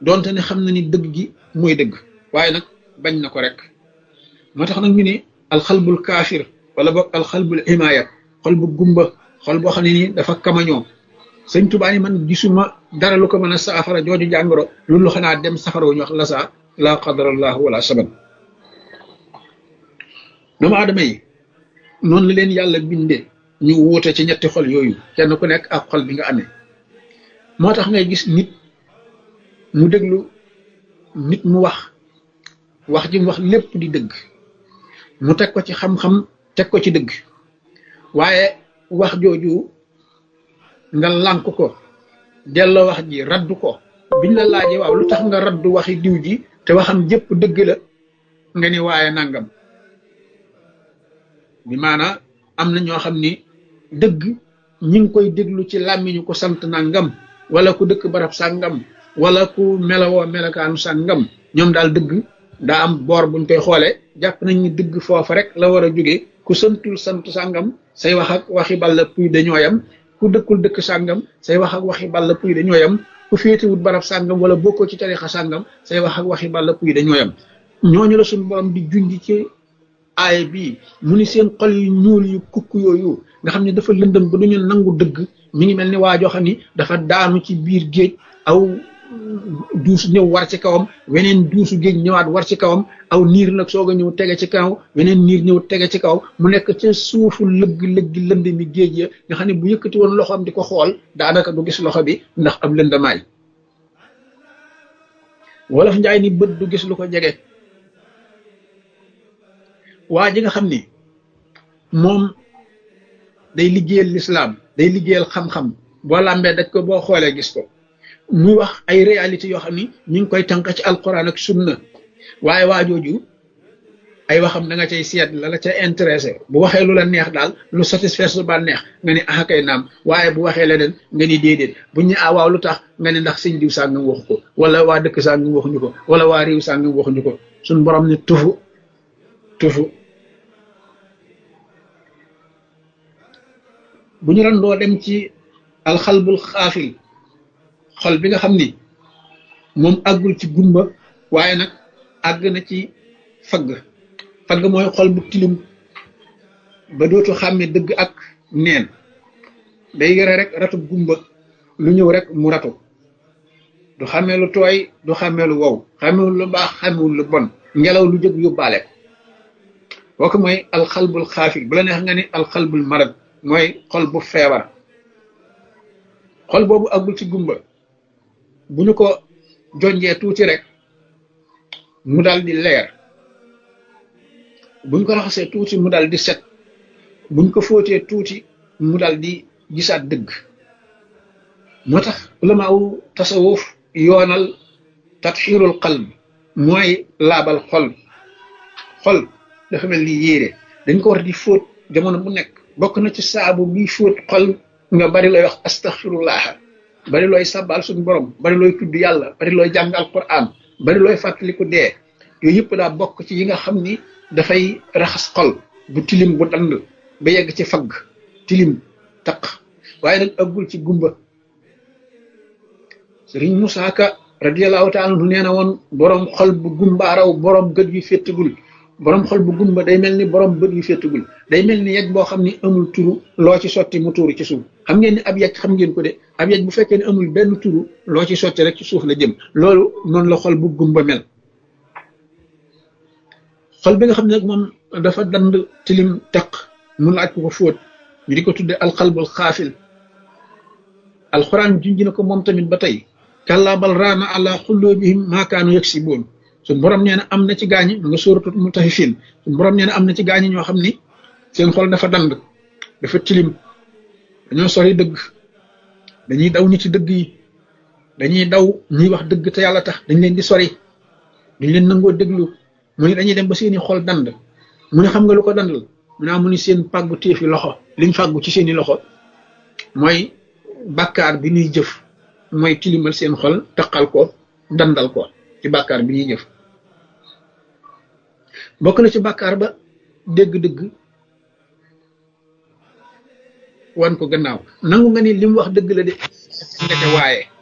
donte ne xam na ni dëgg gi mooy dëgg waaye nag bañ na ko rek moo tax nag ñu ne alxalbul kaafir wala boog alxalbul himaaya xol bu gumba xol boo xam ne nii dafa kamañoo sëñ Tuubaa ni man gisuma dara lu ko mën a saafara jooju jàngoro loolu xanaa dem safara wu ñu wax la saa laa qadarallahu wala saban doomu aadama yi noonu la leen yàlla bindee ñu wuute ci ñetti xol yooyu kenn ku nekk ak xol bi nga amee moo tax ngay gis nit mu déglu nit mu wax wax ji mu wax lépp di dëgg mu teg ko ci xam-xam teg ko ci dëgg waaye wax jooju nga lànk ko delloo wax ji raddu ko biñ la laajee waaw lu tax nga raddu waxi diw ji te waxam jëpp dëgg la nga ni waaye nangam bi maanaa am na ñoo xam ni dëgg ñi ngi koy déglu ci làmmiñu ko sant nangam wala ku dëkk barab sàngam wala ku melawoo melakaanu sàngam ñoom daal dëgg daa am boor buñ koy xoole jàpp nañ ni dëgg foofa rek la war a jóge ku santul sant sàngam say wax ak waxi balla puy dañoo yam ku dëkkul dëkk sàngam say wax ak waxi balla puy dañoo yam ku féetewut barab sàngam wala bokkoo ci tarixa sàngam say wax ak waxi balla puy dañoo yam ñooñu la suñu borom di junj ci aay bii mu ni seen xol yu ñuul yu kukk yooyu nga xam ne dafa lëndëm ba duñu nangu dëgg mi ngi mel ni waa joo xam ni dafa daanu ci biir géej aw duus ñëw war ci kawam weneen duusu géej ñëwaat war ci kawam aw niir nag soog a ñëw tege ci kaw weneen niir ñëw tege ci kaw mu nekk ca suufu lëgg lëgg lënd mi géej ya nga xam ne bu yëkkati woon loxoom di ko xool daanaka du gis loxo bi ndax am lëndamaay wolof njaay ni bët du gis lu ko jege waa ji nga xam ni moom day liggéeyal lislaam day liggéeyal xam-xam boo làmbee daj ko boo xoolee gis ko muy wax ay réalité yoo xam ni ñu ngi koy tànk ci alquran ak sunna waaye waa jooju ay waxam da nga cay seet la la ca intéressé bu waxee lu la neex daal lu satisfaire su ba neex nga ni ah kay naam waaye bu waxee leneen nga ni déedéet bu ñu ah waaw lu tax nga ni ndax sëñ diw sàngam waxu ko wala waa dëkk sàngam waxuñu ko wala waa réew sàngam waxuñu ko suñ borom ni tufu tufu bu ñu doon doo dem ci alxalbul xaafil xol bi nga xam ni moom àggul ci gumba waaye nag àgg na ci fagg fagg mooy xol bu tilim ba dootu xàmme dëgg ak neen day yore rek ratu gumba lu ñëw rek mu ratu du xàmmee lu tooy du xàmmee lu wow xàmmewul lu baax xàmmewul lu bon ngelaw lu jóg yóbbaale ko kooku mooy alxalbul xaafil bu la neex nga ni alxalbul marad mooy xol bu feebar xol boobu àggul ci gumba bu ñu ko jonjee tuuti rek mu dal di leer buñ ko raxasee tuuti mu dal di set buñ ko fóotee tuuti mu dal di gisaat dëgg moo tax ulamaawu tasawuf yoonal tatxiirul qalb mooy laabal xol xol dafa mel ni yéere dañ ko war di fóot jamono bu nekk bokk na ci saabu bi fóot xol nga bari looy wax astaxfirullah bari looy sabal suñu borom bari looy tudd yàlla bari looy jàng alquran bari looy fàttaliku dee yooyu yëpp daa bokk ci yi nga xam ni dafay raxas xol bu tilim bu dand ba yegg ci fagg tilim taq waaye nag ëggul ci gumba sëriñ Musaa Ka radiyallahu taala anhu nee na woon borom xol bu gumbaaraw borom gët yu féttagul borom xol bu gumba day mel ni borom bët yu féttagul day mel ni yej boo xam ni amul turu loo ci sotti mu tuuru ci suuf xam ngeen ni ab yej xam ngeen ko de ab yej bu fekkee ne amul benn turu loo ci sotti rek ci suuf la jëm loolu noonu la xol bu gumba mel xol bi nga xam ne nag moom dafa dand tilim teq mu laaj ko ko fóot ñu di ko tudde alxalbul xaafil alxuraan junj na ko moom tamit ba tey kàllaa bal raana ala xulloobihim maakaanu yaksiboon suñ borom nee na am na ci gaañi mu nga sóoratu mutaffifin suñ borom nee na am na ci gaañi ñoo xam ni seen xol dafa dand dafa tilim dañoo sori dëgg dañuy daw ñi ci dëgg yi dañuy daw ñuy wax dëgg te yàlla tax dañ leen di sori duñ leen nangoo déglu mu ne dañuy dem ba seeni xol dand mu ne xam nga lu ko dandal mu naa mu ni seen pàggu téefi loxo liñ fàggu ci seeni loxo mooy bàkkaar bi ñuy jëf mooy tilimal seen xol taqal ko dandal ko ci bàkkaar bi ñuy jëf bokk na ci bàkkaar ba dégg-dëgg wan ko gannaaw nangu nga ni li mu wax dëgg la de ndeke waaye